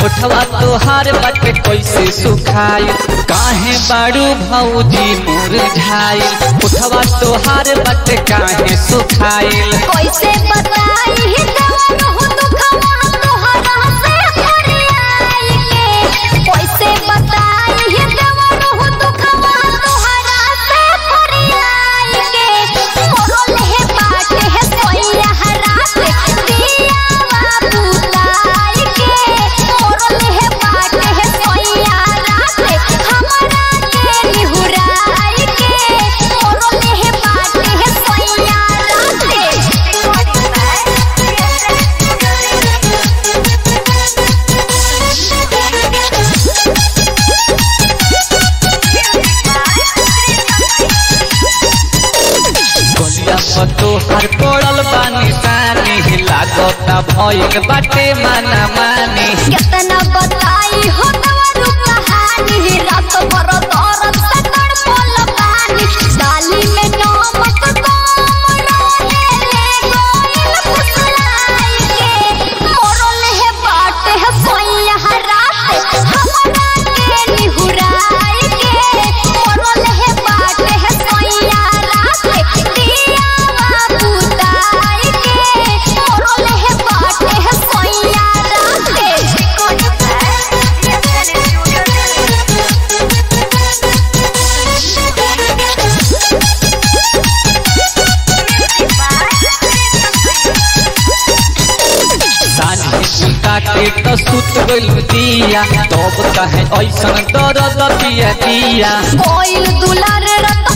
उठवा तोहार बाटे कैसे सुखाई काहे बाड़ू भौजी मुरझाई उठवा तोहार बाटे काहे सुखाइल कैसे बताई ही जवान हो दुखवा तोहरा से फरियाई के कैसे बताई ही जवान हो दुखवा तोहरा से फरियाई के मोरल है बाटे है सोइया रात दिया बाबू लाई के मोरल है बाटे है सोइया रात हमरा के निहुराई के मोरल है बाटे है सोइया गलिया पर तोहार पड़ल बानी सानी लागता भइल बाटे माना मानी कितना बताई हो तोरू कहानी रात भर दर्द से तड़पल पानी डाली में नमक कम रहे रे गोइल फुसलाई के मोरल है बाट है सोइया रात हमरा के निहुराई के मोरल है बाट है सोइया रात दिया बाबू ताई के मोरल है बाट है सोइया सानी सुता के तो सुत गइल दिया तब कहे ऐसन दर्द दिया दिया कोइल दुलार रत